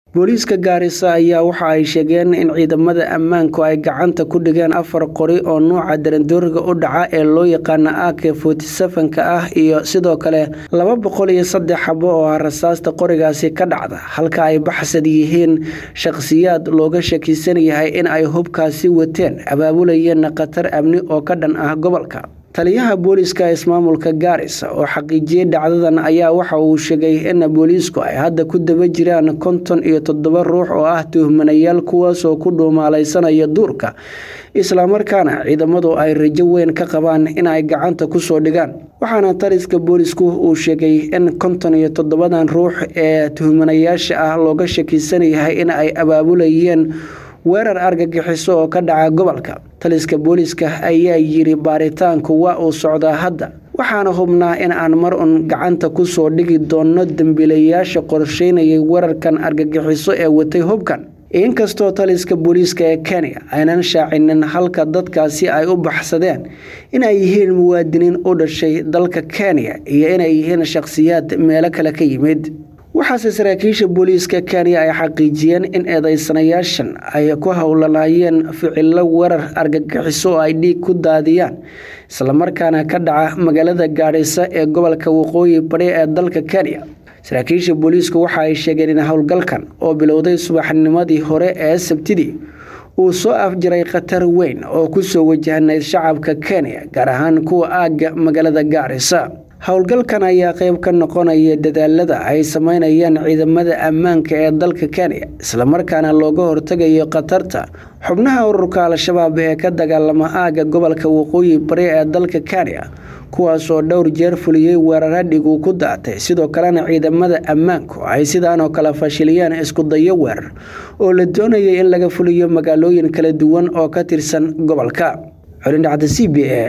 booliiska gaarisa ayaa waxa ay sheegeen in ciidamada ammaanku ay gacanta ku dhigeen afar qori oo nuuca darandooriga u dhaca ee loo yaqaana ak forty-seven-ka ah iyo sidoo kale laba boqol iyo saddex xabo oo ah rasaasta qorigaasi ka dhacda halka ay baxsad yihiin shakhsiyaad looga shakisan yahay in ay hubkaasi wateen abaabulayeenna khatar amni oo ka dhan ah gobolka taliyaha booliiska ismaamulka gaarisa oo xaqiijiyey dhacdadan ayaa waxa uu sheegay in booliisku ay hadda ku daba jiraan konton iyo toddoba ruux oo ah tuhmanayaal kuwaasoo ku dhuumaalaysanaya duurka islamarkaana ciidamadu ay rajo weyn ka qabaan in ay gacanta kusoo dhigaan waxaana taliska boolisku uu sheegay in konton iyo toddobadan ruux ee tuhmanayaasha ah looga shakisan yahay in ay abaabulayeen weerar argagixiso oo ka dhaca gobolka taliska booliiska ayaa yiri baaritaanku waa uu socdaa hadda waxaana hubnaa in aan mar un gacanta kusoo dhigi doonno dembiilayaasha qorsheynayay weerarkan argagixiso ee watay hubkan inkastoo taliska booliiska ee kenya aynan shaacinin halka dadkaasi ay u baxsadeen inay yihiin muwaadiniin u dhashay dalka kenya iyo inay yihiin shakhsiyaad meelo kale ka yimid waxaase saraakiisha booliiska kenya ay xaqiijiyeen in eedeysanayaashan ay ku howlanaayeen ficilo weerar argagixiso oo ay dhiig ku daadiyaan islamarkaana ka dhaca magaalada gaadhisa ee gobolka waqooyi bari ee dalka kenya saraakiisha booliisku waxa ay sheegeen in howlgalkan oo bilowday subaxnimadii hore ee sabtidii uu soo afjiray khatar weyn oo kusoo wajahnayd shacabka kenya gaar ahaan kuwa aagga magaalada gaarisa howlgalkan ayaa qeyb ka noqonaya dadaalada ay sameynayaan ciidamada ammaanka ee dalka kenya islamarkaana looga hortegayo khatarta xubnaha ururka al-shabaab ee ka dagaalama aagga gobolka waqooyi bari ee dalka kenya kuwaasoo dhowr jeer fuliyey weerara dhiguu ku daatay sidoo kalena ciidamada ammaanku ay sidaanoo kale fashiliyeen iskudayo weerar oo la doonayay in laga fuliyo magaalooyin kala duwan oo ka tirsan gobolka colindhacda c b a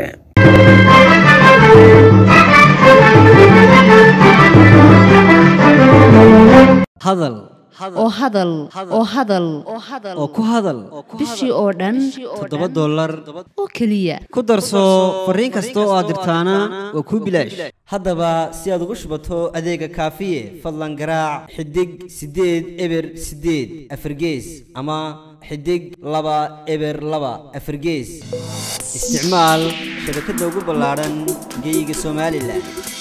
hadal oo hadal oo hadal oo ku hadal bishii oo dhan toddoba dollar oo keliya ku darso fariin kasta oo aad dirtaana waa kuu bilaash haddaba si aad ugu shubato adeega kaafiye fadlan garaac xidig siddeed eber siddeed afargees ama xidig laba eber laba afargees isticmaal shabakadda ugu ballaadhan geeyiga somalilan